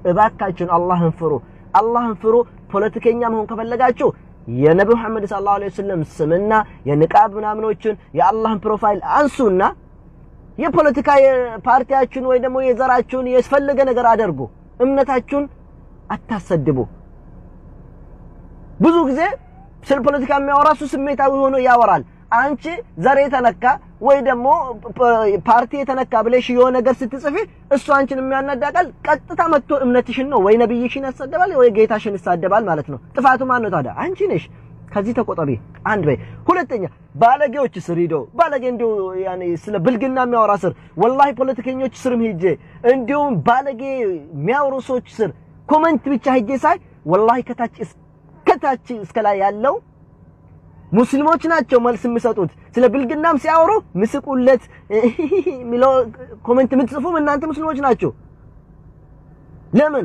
እባካችሁን አላህን ፍሩ፣ አላህን ፍሩ። ፖለቲከኛ መሆን ከፈለጋችሁ የነቢ መሐመድ ሰለላሁ ዐለይሂ ወሰለም ስምና የንቃብ ምናምኖችን የአላህን ፕሮፋይል አንሱና የፖለቲካ ፓርቲያችሁን ወይ ደግሞ የዘራችሁን የስፈለገ ነገር አደርጉ። እምነታችሁን አታሰድቡ። ብዙ ጊዜ ስለ ፖለቲካ የሚያወራ እሱ ስሜታዊ ሆኖ ያወራል። አንቺ ዘር የተነካ ወይ ደግሞ ፓርቲ የተነካ ብለሽ የሆነ ነገር ስትጽፊ እሱ አንቺን የሚያናዳቃል። ቀጥታ መጥቶ እምነትሽን ነው ወይ ነብይሽን ያሰደባል ወይ ጌታሽን ይሳደባል ማለት ነው። ጥፋቱ ማን ነው ታዲያ? አንቺ ነሽ። ከዚህ ተቆጠቢ። አንድ በይ። ሁለተኛ ባለጌዎች ስር ሂዶ ባለጌ እንዲሁ ያኔ ስለ ብልግና የሚያወራ ስር ወላሂ ፖለቲከኞች ስርም ሂጄ እንዲሁም ባለጌ የሚያወሩ ሰዎች ስር ኮመንት ብቻ ሂጄ ሳይ ወላሂ ከታች እስከታች እስከ ላይ ያለው ሙስሊሞች ናቸው መልስ የሚሰጡት። ስለ ብልግናም ሲያወሩ ምስቁለት የሚለው ኮሜንት የምትጽፉም እናንተ ሙስሊሞች ናቸው። ለምን?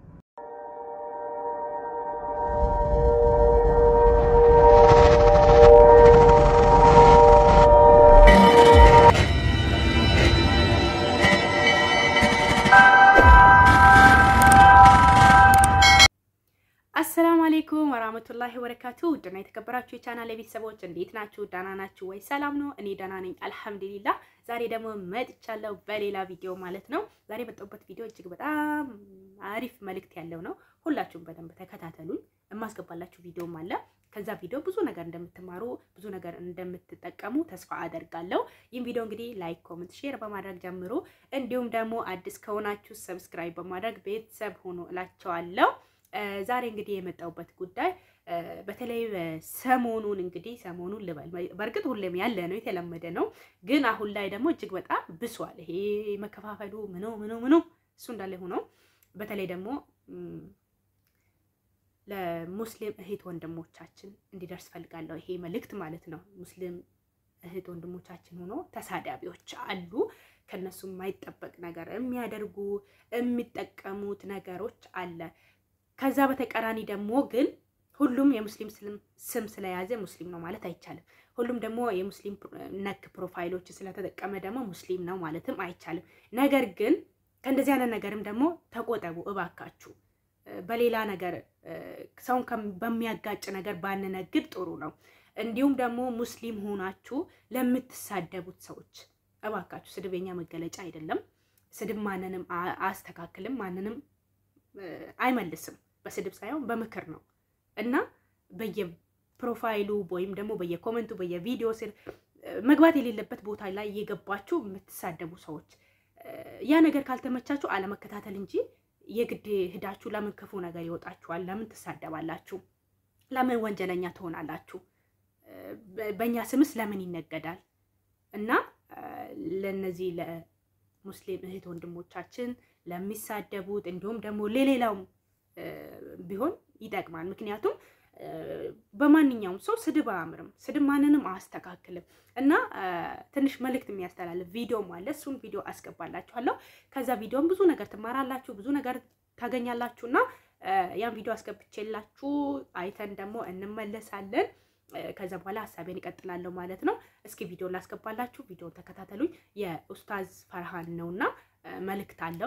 አሰላሙ አሌይኩም ወራህመቱላሂ ወበረካቱ። ውድና የተከበራችሁ የቻናል ቤተሰቦች እንዴት ናችሁ? ደህና ናችሁ ወይ? ሰላም ነው? እኔ ደህና ነኝ አልሐምዱሊላህ። ዛሬ ደግሞ መጥቻለሁ በሌላ ቪዲዮ ማለት ነው። ዛሬ የመጣሁበት ቪዲዮ እጅግ በጣም አሪፍ መልእክት ያለው ነው። ሁላችሁም በደንብ ተከታተሉኝ። የማስገባላችሁ ቪዲዮም አለ። ከዛ ቪዲዮ ብዙ ነገር እንደምትማሩ ብዙ ነገር እንደምትጠቀሙ ተስፋ አደርጋለሁ። ይህም ቪዲዮ እንግዲህ ላይክ፣ ኮመንት፣ ሼር በማድረግ ጀምሮ እንዲሁም ደግሞ አዲስ ከሆናችሁ ሰብስክራይብ በማድረግ ቤተሰብ ሆኖ እላቸዋለሁ። ዛሬ እንግዲህ የመጣሁበት ጉዳይ በተለይ ሰሞኑን እንግዲህ ሰሞኑን ልበል፣ በእርግጥ ሁሌም ያለ ነው የተለመደ ነው፣ ግን አሁን ላይ ደግሞ እጅግ በጣም ብሷል። ይሄ መከፋፈሉ ምኖ ምኖ ምኖ እሱ እንዳለ ሆኖ በተለይ ደግሞ ለሙስሊም እህት ወንድሞቻችን እንዲደርስ ፈልጋለሁ ይሄ መልእክት ማለት ነው። ሙስሊም እህት ወንድሞቻችን ሆኖ ተሳዳቢዎች አሉ። ከነሱ የማይጠበቅ ነገር የሚያደርጉ የሚጠቀሙት ነገሮች አለ። ከዛ በተቃራኒ ደግሞ ግን ሁሉም የሙስሊም ስም ስለያዘ ሙስሊም ነው ማለት አይቻልም። ሁሉም ደግሞ የሙስሊም ነክ ፕሮፋይሎች ስለተጠቀመ ደግሞ ሙስሊም ነው ማለትም አይቻልም። ነገር ግን ከእንደዚህ አይነት ነገርም ደግሞ ተቆጠቡ እባካችሁ። በሌላ ነገር ሰውን በሚያጋጭ ነገር ባንነግድ ጥሩ ነው። እንዲሁም ደግሞ ሙስሊም ሆናችሁ ለምትሳደቡት ሰዎች እባካችሁ፣ ስድብ የኛ መገለጫ አይደለም። ስድብ ማንንም አያስተካክልም፣ ማንንም አይመልስም። በስድብ ሳይሆን በምክር ነው እና በየፕሮፋይሉ ወይም ደግሞ በየኮመንቱ በየቪዲዮ ስር መግባት የሌለበት ቦታ ላይ እየገባችሁ የምትሳደቡ ሰዎች ያ ነገር ካልተመቻችሁ አለመከታተል እንጂ የግድ ሂዳችሁ ለምን ክፉ ነገር ይወጣችኋል? ለምን ትሳደባላችሁ? ለምን ወንጀለኛ ትሆናላችሁ? በእኛ ስምስ ለምን ይነገዳል? እና ለነዚህ ለሙስሊም እህት ወንድሞቻችን ለሚሳደቡት እንዲሁም ደግሞ ለሌላውም ቢሆን ይጠቅማል። ምክንያቱም በማንኛውም ሰው ስድብ አያምርም፣ ስድብ ማንንም አያስተካክልም። እና ትንሽ መልእክት የሚያስተላልፍ ቪዲዮም አለ። እሱን ቪዲዮ አስገባላችኋለሁ። ከዛ ቪዲዮም ብዙ ነገር ትማራላችሁ፣ ብዙ ነገር ታገኛላችሁ። እና ያን ቪዲዮ አስገብቼላችሁ አይተን ደግሞ እንመለሳለን። ከዛ በኋላ ሀሳቤን ይቀጥላለሁ ማለት ነው። እስኪ ቪዲዮ ላስገባላችሁ፣ ቪዲዮን ተከታተሉኝ። የኡስታዝ ፈርሃን ነውና መልእክት አለው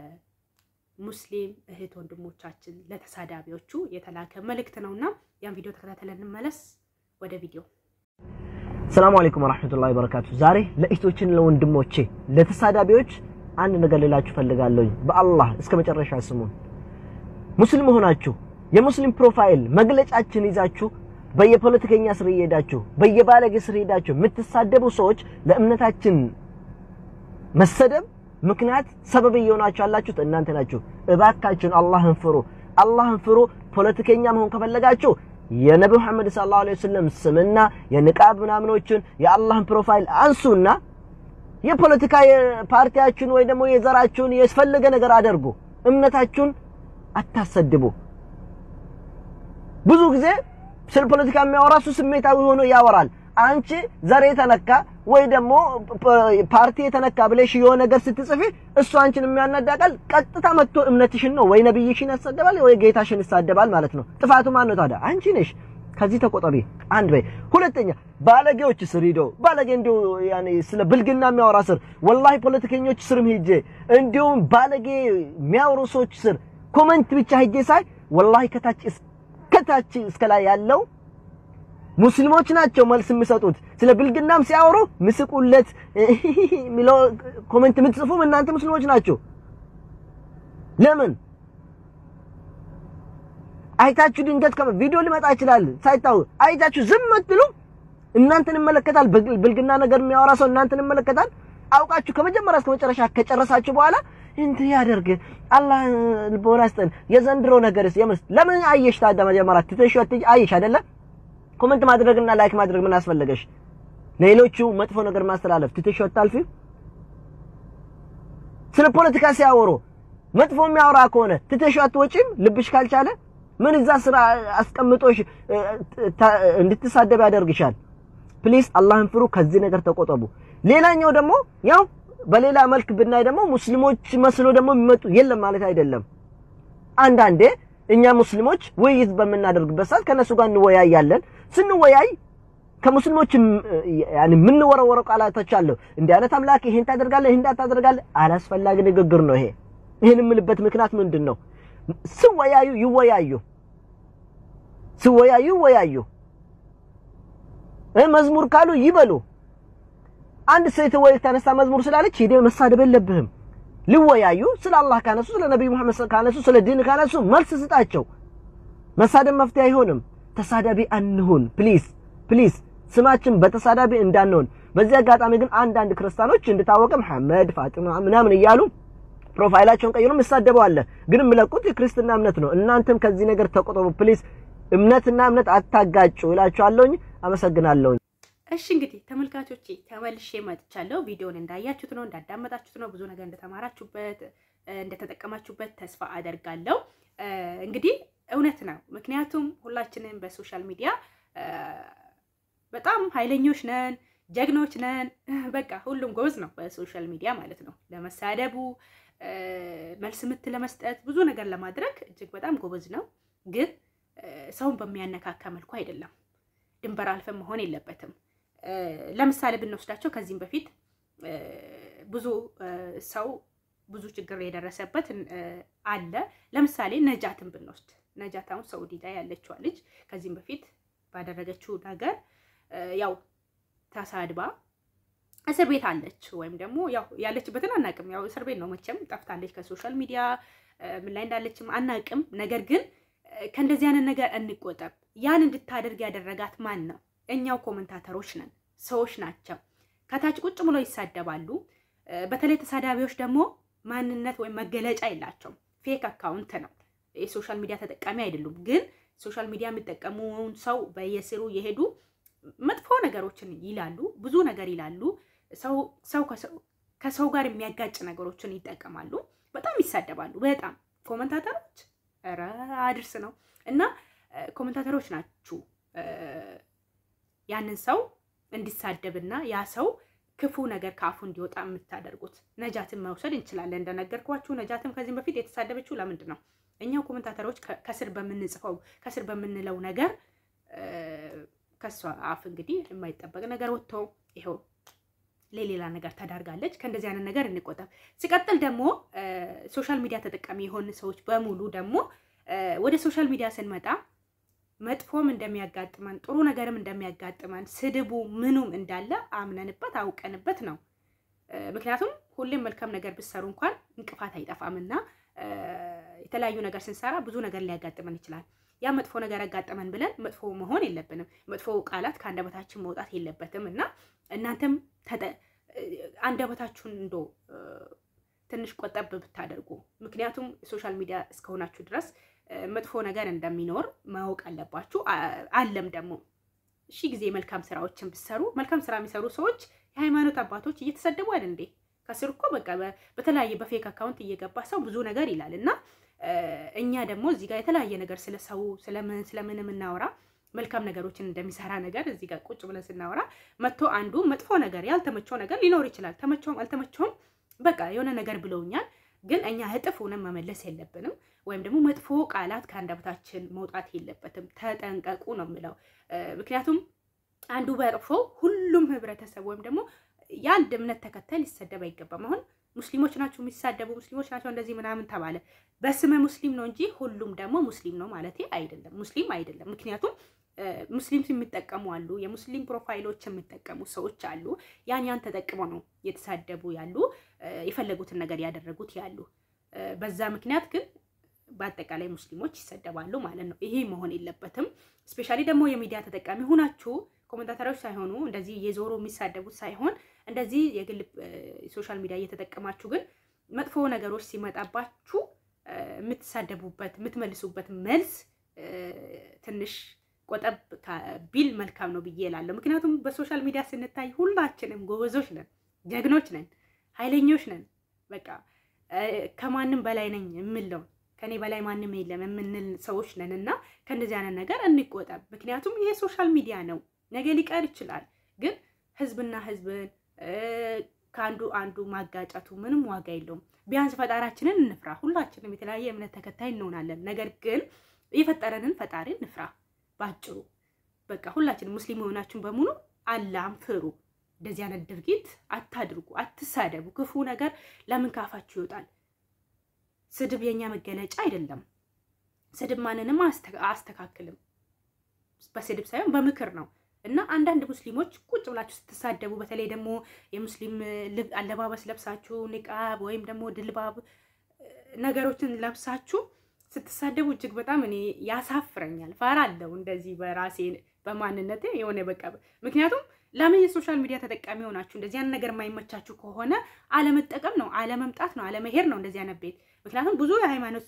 ለሙስሊም እህት ወንድሞቻችን ለተሳዳቢዎቹ የተላከ መልእክት ነውና ያን ቪዲዮ ተከታተለን እንመለስ። ወደ ቪዲዮ። ሰላሙ አለይኩም ወራህመቱላሂ ወበረካቱ። ዛሬ ለእህቶችን ለወንድሞቼ ለተሳዳቢዎች አንድ ነገር ልላችሁ ፈልጋለሁኝ። በአላህ እስከ መጨረሻ ስሙን። ሙስሊም ሆናችሁ የሙስሊም ፕሮፋይል መግለጫችን ይዛችሁ በየፖለቲከኛ ስር እየሄዳችሁ በየባለጌ ስር ሄዳችሁ የምትሳደቡ ሰዎች ለእምነታችን መሰደብ ምክንያት ሰበብ እየሆናችሁ ያላችሁት እናንተ ናችሁ። እባካችሁን አላህን ፍሩ፣ አላህን ፍሩ። ፖለቲከኛ መሆን ከፈለጋችሁ የነቢ መሐመድ ሰለላሁ ዐለይሂ ወሰለም ስምና የንቃብ ምናምኖችን የአላህን ፕሮፋይል አንሱና የፖለቲካ ፓርቲያችሁን ወይ ደግሞ የዘራችሁን የስፈለገ ነገር አደርጉ። እምነታችሁን አታሰድቡ። ብዙ ጊዜ ስለ ፖለቲካ የሚያወራ እሱ ስሜታዊ ሆኖ ያወራል። አንቺ ዘር የተነካ ወይ ደግሞ ፓርቲ የተነካ ብለሽ የሆነ ነገር ስትጽፊ እሱ አንቺን የሚያናዳቃል። ቀጥታ መጥቶ እምነትሽን ነው ወይ ነብይሽን ያሰደባል ወይ ጌታሽን ይሳደባል ማለት ነው። ጥፋቱ ማን ነው ታዲያ? አንቺ ነሽ። ከዚህ ተቆጠቢ። አንድ በይ። ሁለተኛ ባለጌዎች ስር ሂዶ ባለጌ እንዲሁ ያኔ ስለ ብልግና የሚያወራ ስር ወላሂ ፖለቲከኞች ስርም ሂጄ እንዲሁም ባለጌ የሚያወሩ ሰዎች ስር ኮመንት ብቻ ሄጄ ሳይ ወላሂ ከታች እስከታች እስከ ላይ ያለው ሙስሊሞች ናቸው መልስ የሚሰጡት። ስለ ብልግናም ሲያወሩ ምስቁለት የሚለው ኮመንት የምትጽፉም እናንተ ሙስሊሞች ናቸው። ለምን አይታችሁ ድንገት ቪዲዮ ሊመጣ ይችላል ሳይታው አይታችሁ ዝም አትሉ? እናንተን ይመለከታል። ብልግና ነገር የሚያወራ ሰው እናንተን ይመለከታል። አውቃችሁ ከመጀመሪያ እስከ መጨረሻ ከጨረሳችሁ በኋላ እንት ያደርግ አላህ ልቦና ስጠን። የዘንድሮ ነገርስ የምስ ለምን አየሽ ታዲያ? መጀመሪያ ትተሽ አየሽ አይደለ? ኮመንት ማድረግና ላይክ ማድረግ ምን አስፈለገሽ? ሌሎቹ መጥፎ ነገር ማስተላለፍ ትተሽ አታልፊ? ስለ ፖለቲካ ሲያወሩ መጥፎ የሚያወራ ከሆነ ትተሽ አትወጪም? ልብሽ ካልቻለ ምን እዛ ስራ አስቀምጦሽ እንድትሳደብ ያደርግሻል? ፕሊስ አላህን ፍሩ፣ ከዚህ ነገር ተቆጠቡ። ሌላኛው ደግሞ ያው በሌላ መልክ ብናይ ደግሞ ሙስሊሞች መስሎ ደግሞ የሚመጡ የለም ማለት አይደለም። አንዳንዴ እኛ ሙስሊሞች ውይይት በምናደርግበት ሰዓት ከነሱ ጋር እንወያያለን። ስንወያይ ከሙስሊሞች ያኒ የምንወረወረው ቃላቶች አሉ። እንዲህ አይነት አምላክ ይሄን ታደርጋለህ፣ ይሄን ታደርጋለህ። አላስፈላጊ ንግግር ነው ይሄ። ይሄን የምልበት ምክንያት ምንድን ነው? ስወያዩ ይወያዩ፣ ስወያዩ ይወያዩ። መዝሙር ካሉ ይበሉ። አንድ ሴት ወይ ተነሳ መዝሙር ስላለች ሄደ መሳደብ የለብህም። ሊወያዩ ስለ አላህ ካነሱ፣ ስለ ነብዩ መሐመድ ካነሱ፣ ስለ ዲን ካነሱ መልስ ስጣቸው። መሳደብ መፍትሄ አይሆንም። ተሳዳቢ አንሁን ፕሊዝ ፕሊዝ። ስማችን በተሳዳቢ እንዳንሆን። በዚህ አጋጣሚ ግን አንዳንድ ክርስቲያኖች እንድታወቀ መሐመድ ፋጢማ ምናምን እያሉ ፕሮፋይላቸውን ቀይሮ የሚሳደበው አለ። ግን የሚለቁት የክርስትና እምነት ነው። እናንተም ከዚህ ነገር ተቆጠቡ ፕሊዝ። እምነትና እምነት አታጋጩ እላችኋለሁኝ። አመሰግናለሁኝ። እሺ እንግዲህ ተመልካቾቼ ተመልሼ መጥቻለሁ። ቪዲዮን እንዳያችሁት ነው እንዳዳመጣችሁት ነው ብዙ ነገር እንደተማራችሁበት እንደተጠቀማችሁበት ተስፋ አደርጋለሁ። እንግዲህ እውነት ነው። ምክንያቱም ሁላችንም በሶሻል ሚዲያ በጣም ኃይለኞች ነን፣ ጀግኖች ነን። በቃ ሁሉም ጎበዝ ነው በሶሻል ሚዲያ ማለት ነው። ለመሳደቡ መልስ ምት ለመስጠት ብዙ ነገር ለማድረግ እጅግ በጣም ጎበዝ ነው። ግን ሰውን በሚያነካካ መልኩ አይደለም። ድንበር አልፈን መሆን የለበትም። ለምሳሌ ብንወስዳቸው ከዚህም በፊት ብዙ ሰው ብዙ ችግር የደረሰበት አለ። ለምሳሌ ነጃትን ብንወስድ ነጃት አሁን ሰውዲ ላይ ያለችዋ ልጅ ከዚህም በፊት ባደረገችው ነገር ያው ተሳድባ እስር ቤት አለች። ወይም ደግሞ ያው ያለችበትን አናቅም። ያው እስር ቤት ነው መቼም ጠፍታለች። ከሶሻል ሚዲያ ምን ላይ እንዳለችም አናቅም። ነገር ግን ከእንደዚህ አይነት ነገር እንቆጠብ። ያን እንድታደርግ ያደረጋት ማን ነው? እኛው ኮመንታተሮች ነን፣ ሰዎች ናቸው። ከታች ቁጭ ብለው ይሳደባሉ። በተለይ ተሳዳቢዎች ደግሞ ማንነት ወይም መገለጫ የላቸውም። ፌክ አካውንት ነው። የሶሻል ሚዲያ ተጠቃሚ አይደሉም። ግን ሶሻል ሚዲያ የሚጠቀሙውን ሰው በየስሩ የሄዱ መጥፎ ነገሮችን ይላሉ፣ ብዙ ነገር ይላሉ። ሰው ከሰው ጋር የሚያጋጭ ነገሮችን ይጠቀማሉ። በጣም ይሳደባሉ። በጣም ኮመንታተሮች ኧረ አድርስ ነው እና ኮመንታተሮች ናችሁ ያንን ሰው እንዲሳደብና ያ ሰው ክፉ ነገር ከአፉ እንዲወጣ የምታደርጉት። ነጃትን መውሰድ እንችላለን። እንደነገርኳችሁ ነጃትም ከዚህም በፊት የተሳደበችው ለምንድን ነው? እኛው ኮመንታተሮች ከስር በምንጽፈው ከስር በምንለው ነገር ከሷ አፍ እንግዲህ የማይጠበቅ ነገር ወጥቶ ይኸው ለሌላ ነገር ተዳርጋለች። ከእንደዚህ አይነት ነገር እንቆጠብ። ሲቀጥል ደግሞ ሶሻል ሚዲያ ተጠቃሚ የሆን ሰዎች በሙሉ ደግሞ ወደ ሶሻል ሚዲያ ስንመጣ መጥፎም እንደሚያጋጥመን ጥሩ ነገርም እንደሚያጋጥመን ስድቡ ምኑም እንዳለ አምነንበት አውቀንበት ነው። ምክንያቱም ሁሌም መልካም ነገር ብሰሩ እንኳን እንቅፋት አይጠፋምና የተለያዩ ነገር ስንሰራ ብዙ ነገር ሊያጋጥመን ይችላል። ያ መጥፎ ነገር ያጋጠመን ብለን መጥፎ መሆን የለብንም። መጥፎ ቃላት ከአንደበታችን መውጣት የለበትም እና እናንተም አንደበታችሁን እንዶ ትንሽ ቆጠብ ብታደርጉ። ምክንያቱም ሶሻል ሚዲያ እስከሆናችሁ ድረስ መጥፎ ነገር እንደሚኖር ማወቅ አለባችሁ። አለም ደግሞ እሺ ጊዜ መልካም ስራዎችን ብሰሩ መልካም ስራ የሚሰሩ ሰዎች የሃይማኖት አባቶች እየተሰደቡ አይደል እንዴ? ከስር እኮ በቃ በተለያየ በፌክ አካውንት እየገባ ሰው ብዙ ነገር ይላል እና እኛ ደግሞ እዚህ ጋር የተለያየ ነገር ስለ ሰው ስለምን ስለምን የምናወራ መልካም ነገሮችን እንደሚሰራ ነገር እዚህ ጋር ቁጭ ብለን ስናወራ መጥቶ አንዱ መጥፎ ነገር ያልተመቸው ነገር ሊኖር ይችላል። ተመቸውም አልተመቸውም በቃ የሆነ ነገር ብለውኛል፣ ግን እኛ እጥፍ ሆነን መመለስ የለብንም። ወይም ደግሞ መጥፎ ቃላት ከአንደበታችን መውጣት የለበትም። ተጠንቀቁ ነው የምለው። ምክንያቱም አንዱ በጥፎ ሁሉም ህብረተሰብ ወይም ደግሞ የአንድ እምነት ተከታይ ሊሰደብ አይገባም። አሁን ሙስሊሞች ናቸው የሚሳደቡ፣ ሙስሊሞች ናቸው እንደዚህ ምናምን ተባለ። በስመ ሙስሊም ነው እንጂ ሁሉም ደግሞ ሙስሊም ነው ማለት አይደለም። ሙስሊም አይደለም። ምክንያቱም ሙስሊም የሚጠቀሙ አሉ፣ የሙስሊም ፕሮፋይሎች የሚጠቀሙ ሰዎች አሉ። ያን ያን ተጠቅመው ነው የተሳደቡ ያሉ፣ የፈለጉትን ነገር ያደረጉት ያሉ። በዛ ምክንያት ግን በአጠቃላይ ሙስሊሞች ይሰደባሉ ማለት ነው። ይሄ መሆን የለበትም። ስፔሻሊ ደግሞ የሚዲያ ተጠቃሚ ሆናችሁ ኮሜንታተሮች ሳይሆኑ እንደዚህ የዞሮ የሚሳደቡት ሳይሆን እንደዚህ የግል ሶሻል ሚዲያ እየተጠቀማችሁ ግን መጥፎ ነገሮች ሲመጣባችሁ የምትሳደቡበት የምትመልሱበት መልስ ትንሽ ቆጠብ ቢል መልካም ነው ብዬ እላለሁ። ምክንያቱም በሶሻል ሚዲያ ስንታይ ሁላችንም ጎበዞች ነን፣ ጀግኖች ነን፣ ኃይለኞች ነን። በቃ ከማንም በላይ ነኝ የምለው ከኔ በላይ ማንም የለም የምንል ሰዎች ነን እና ከእንደዚህ አይነት ነገር እንቆጠብ። ምክንያቱም ይሄ ሶሻል ሚዲያ ነው፣ ነገ ሊቀር ይችላል። ግን ህዝብና ህዝብን ከአንዱ አንዱ ማጋጨቱ ምንም ዋጋ የለውም። ቢያንስ ፈጣራችንን እንፍራ። ሁላችንም የተለያየ እምነት ተከታይ እንሆናለን። ነገር ግን የፈጠረንን ፈጣሪ እንፍራ። ባጭሩ በቃ ሁላችንም ሙስሊም የሆናችሁን በሙሉ አላህን ፍሩ። እንደዚህ አይነት ድርጊት አታድርጉ፣ አትሳደቡ። ክፉ ነገር ለምን ካፋችሁ ይወጣል? ስድብ የኛ መገለጫ አይደለም። ስድብ ማንንም አያስተካክልም። በስድብ ሳይሆን በምክር ነው። እና አንዳንድ ሙስሊሞች ቁጭ ብላችሁ ስትሳደቡ፣ በተለይ ደግሞ የሙስሊም አለባበስ ለብሳችሁ ኒቃብ ወይም ደግሞ ድልባብ ነገሮችን ለብሳችሁ ስትሳደቡ እጅግ በጣም እኔ ያሳፍረኛል። ፈራለሁ እንደዚህ በራሴ በማንነቴ የሆነ በቃ ምክንያቱም ለምን የሶሻል ሚዲያ ተጠቃሚ ሆናችሁ እንደዚህ አይነት ነገር የማይመቻችሁ ከሆነ አለመጠቀም ነው፣ አለመምጣት ነው፣ አለመሄድ ነው እንደዚህ አይነት ቤት። ምክንያቱም ብዙ የሃይማኖት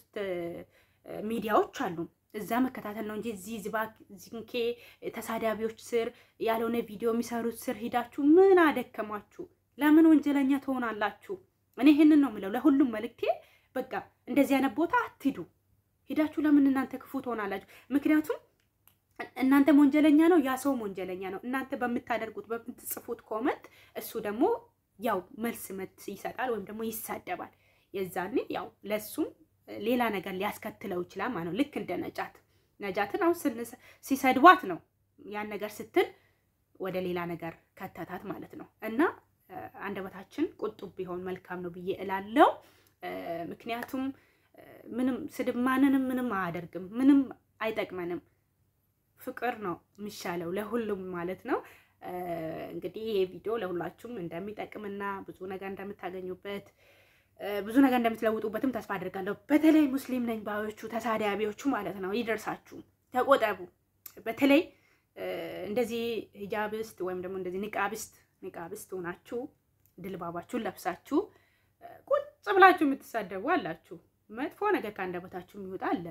ሚዲያዎች አሉ፣ እዛ መከታተል ነው እንጂ እዚህ ዝባክ ዚንኬ ተሳዳቢዎች ስር ያልሆነ ቪዲዮ የሚሰሩት ስር ሂዳችሁ ምን አደከማችሁ? ለምን ወንጀለኛ ትሆናላችሁ? እኔ ይህንን ነው የምለው ለሁሉም መልክቴ። በቃ እንደዚህ አይነት ቦታ አትሂዱ። ሂዳችሁ ለምን እናንተ ክፉ ትሆናላችሁ? ምክንያቱም እናንተም ወንጀለኛ ነው፣ ያ ሰውም ወንጀለኛ ነው። እናንተ በምታደርጉት በምትጽፉት ኮመንት እሱ ደግሞ ያው መልስ መት ይሰጣል ወይም ደግሞ ይሳደባል። የዛኔ ያው ለእሱም ሌላ ነገር ሊያስከትለው ይችላል ማለት ነው። ልክ እንደ ነጃት ነጃትን አሁን ሲሰድቧት ነው ያን ነገር ስትል ወደ ሌላ ነገር ከተታት ማለት ነው። እና አንደበታችን ቁጡብ ቢሆን መልካም ነው ብዬ እላለው። ምክንያቱም ምንም ስድብ ማንንም ምንም አያደርግም፣ ምንም አይጠቅመንም። ፍቅር ነው የሚሻለው ለሁሉም ማለት ነው። እንግዲህ ይሄ ቪዲዮ ለሁላችሁም እንደሚጠቅምና ብዙ ነገር እንደምታገኙበት ብዙ ነገር እንደምትለውጡበትም ተስፋ አድርጋለሁ። በተለይ ሙስሊም ነኝ ባዮቹ ተሳዳቢዎቹ ማለት ነው ይደርሳችሁ፣ ተቆጠቡ። በተለይ እንደዚህ ሂጃብስት ወይም ደግሞ እንደዚህ ንቃብስት ንቃብስት ሆናችሁ ድልባባችሁን ለብሳችሁ ቁጭ ብላችሁ የምትሳደቡ አላችሁ። መጥፎ ነገር ከአንደበታችሁ የሚወጣ አለ።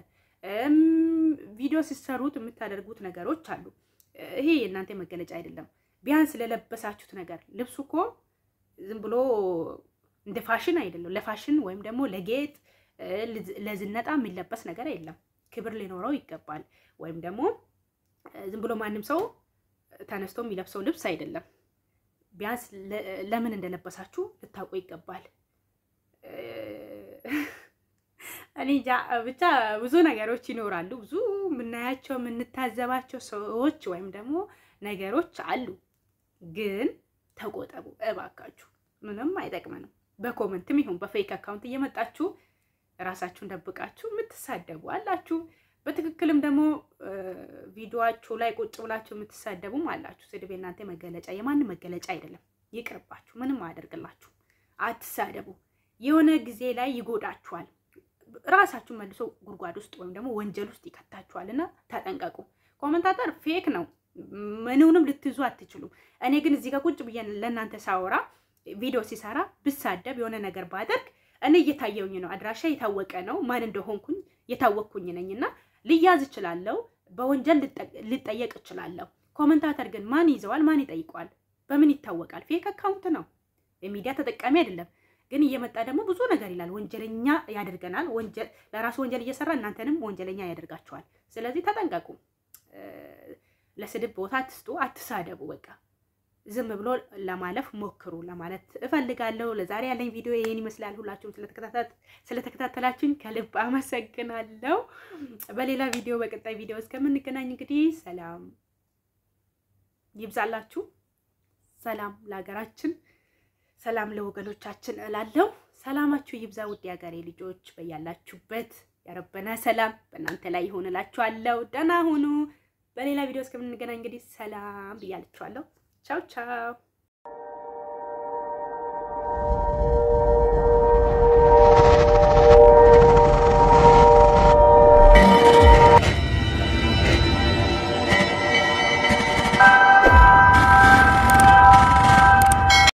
ቪዲዮ ሲሰሩት የምታደርጉት ነገሮች አሉ። ይሄ የእናንተ መገለጫ አይደለም። ቢያንስ ለለበሳችሁት ነገር ልብሱ እኮ ዝም ብሎ እንደ ፋሽን አይደለም። ለፋሽን ወይም ደግሞ ለጌጥ ለዝነጣ የሚለበስ ነገር የለም። ክብር ሊኖረው ይገባል። ወይም ደግሞ ዝም ብሎ ማንም ሰው ተነስቶ የሚለብሰው ልብስ አይደለም። ቢያንስ ለምን እንደለበሳችሁ ልታውቁ ይገባል። እኔ ብቻ ብዙ ነገሮች ይኖራሉ። ብዙ የምናያቸው የምንታዘባቸው ሰዎች ወይም ደግሞ ነገሮች አሉ። ግን ተቆጠቡ እባካችሁ፣ ምንም አይጠቅመንም። በኮመንትም ይሁን በፌክ አካውንት እየመጣችሁ ራሳችሁን ደብቃችሁ የምትሳደቡ አላችሁ። በትክክልም ደግሞ ቪዲዮችሁ ላይ ቁጭ ብላችሁ የምትሳደቡም አላችሁ። ስድብ የእናንተ መገለጫ የማንም መገለጫ አይደለም። ይቅርባችሁ፣ ምንም አያደርግላችሁ። አትሳደቡ። የሆነ ጊዜ ላይ ይጎዳችኋል። ራሳችሁ መልሶ ጉድጓድ ውስጥ ወይም ደግሞ ወንጀል ውስጥ ይከታችኋል እና ተጠንቀቁ። ኮመንታተር ፌክ ነው፣ ምንውንም ልትይዙ አትችሉም። እኔ ግን እዚህ ጋር ቁጭ ብዬ ለእናንተ ሳወራ ቪዲዮ ሲሰራ ብሳደብ የሆነ ነገር ባደርግ እኔ እየታየውኝ ነው፣ አድራሻ የታወቀ ነው፣ ማን እንደሆንኩኝ የታወቅኩኝ ነኝ እና ልያዝ እችላለሁ፣ በወንጀል ልጠየቅ እችላለሁ። ኮመንታተር ግን ማን ይዘዋል? ማን ይጠይቀዋል? በምን ይታወቃል? ፌክ አካውንት ነው፣ የሚዲያ ተጠቃሚ አይደለም። ግን እየመጣ ደግሞ ብዙ ነገር ይላል፣ ወንጀለኛ ያደርገናል። ወንጀል ለራሱ ወንጀል እየሰራ እናንተንም ወንጀለኛ ያደርጋችኋል። ስለዚህ ተጠንቀቁ። ለስድብ ቦታ አትስጡ፣ አትሳደቡ። በቃ ዝም ብሎ ለማለፍ ሞክሩ ለማለት እፈልጋለሁ። ለዛሬ ያለኝ ቪዲዮ ይህን ይመስላል። ሁላችሁም ስለተከታተላችሁኝ ከልብ አመሰግናለሁ። በሌላ ቪዲዮ በቀጣይ ቪዲዮ እስከምንገናኝ እንግዲህ ሰላም ይብዛላችሁ። ሰላም ለሀገራችን፣ ሰላም ለወገኖቻችን እላለሁ። ሰላማችሁ ይብዛ ውድ የሀገሬ ልጆች፣ በያላችሁበት ያረበና ሰላም በእናንተ ላይ ይሆንላችኋለሁ። ደህና ሁኑ። በሌላ ቪዲዮ እስከምንገናኝ እንግዲህ ሰላም ብያላችኋለሁ። ቻው ቻው